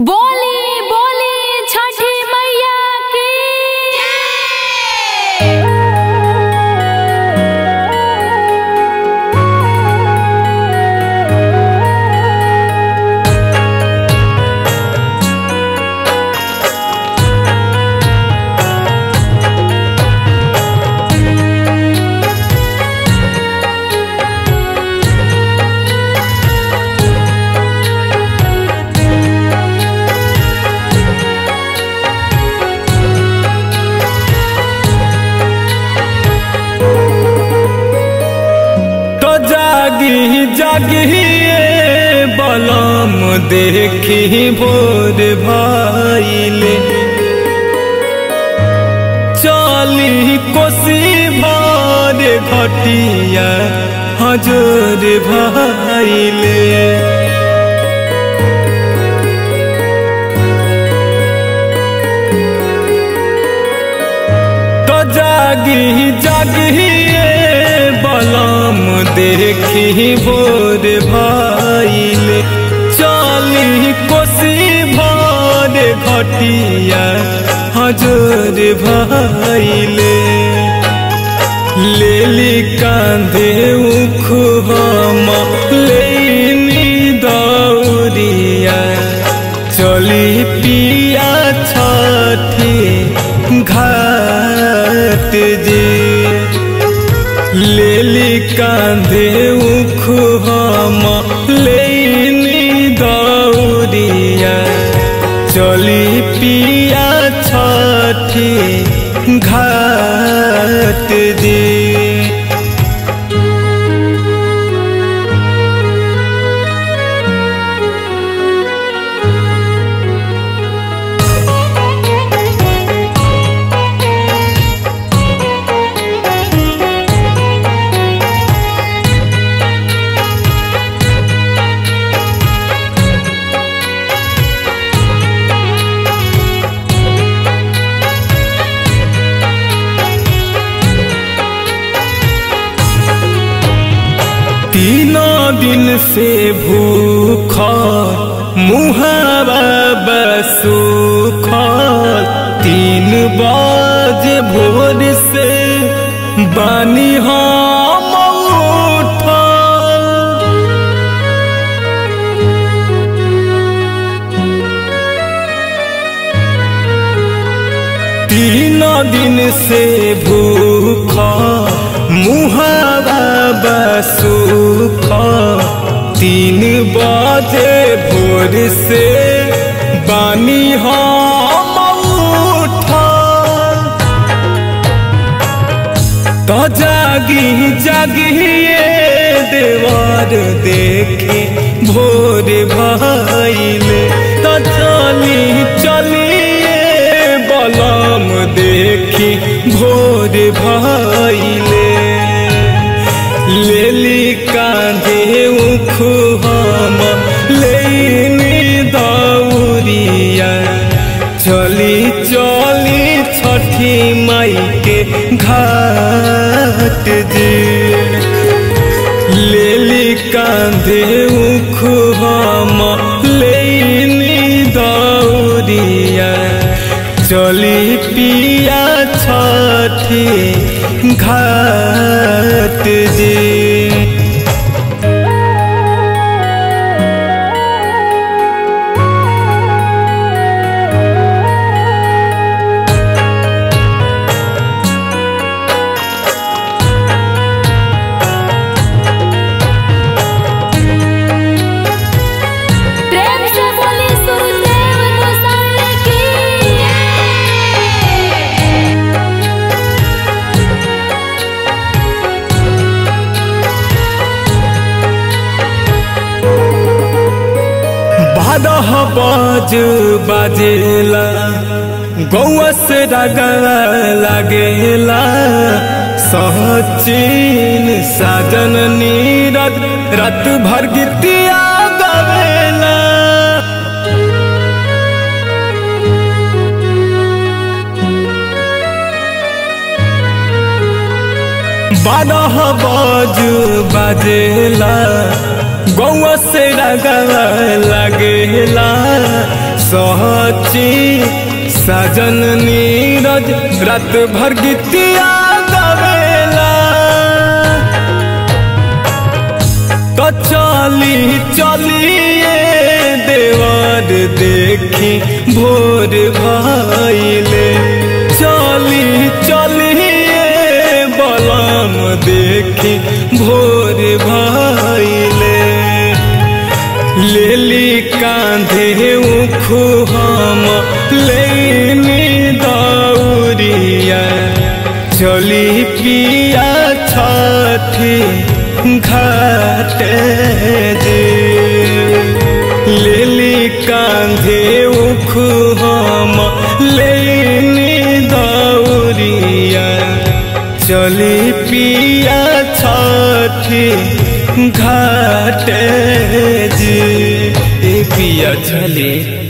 बोली बोली छठी मैया की तो जागी जागी ये बलम देखी भोर भाईले चली कोसी भर घटिया हजोर भाईले तो जागी जागी ये बलम देखी भोर भाईले चली कोसी भर घटिया हजोर भाईले लेली कांधे उख हम लेनी दौरिया चली पिया छठी घाट जे लेली कांधे उख हम लेनी दौरिया चली पिया छठी घाट जे तीनों दिन से भूख मुहावा बसूख तीन बजे भोर से बानी हम उठल तीन दिन से भूख मुहावा बसूख तीन बजे भोर से बानी हम उठल तो जागी जागी ये देवार देखे भोर भाईले तो चली चली ये बलम देखी भोर भाईले लेली कांधे उख हम लेनी दौरिया चली चली छठी माई के घाट जे लेली कांधे उख हम लेनी दौरिया चली पिया छठी घाट जे प्रेम से बोली सुरदेव गोसाई की बारह बाज बाजेला गौआ से डगला लागेला सहचिन साजन नीरद रात भर गीतिया गवेला बारह बाज बाजेला गौआ से रगवा लगेला सहची साजन नीरज रात भर गीतिया गवेला तो चली चलिए देवर देखी भोर भाईले चली चलिए बलम देखी भोर भाईले लेली कांधे उखु हम लेनी दौरिया चली पिया छठी घाटे दे लेली कांधे उखु हम लेनी दौरिया चली पिया छठी घाटे जी ए पिया चली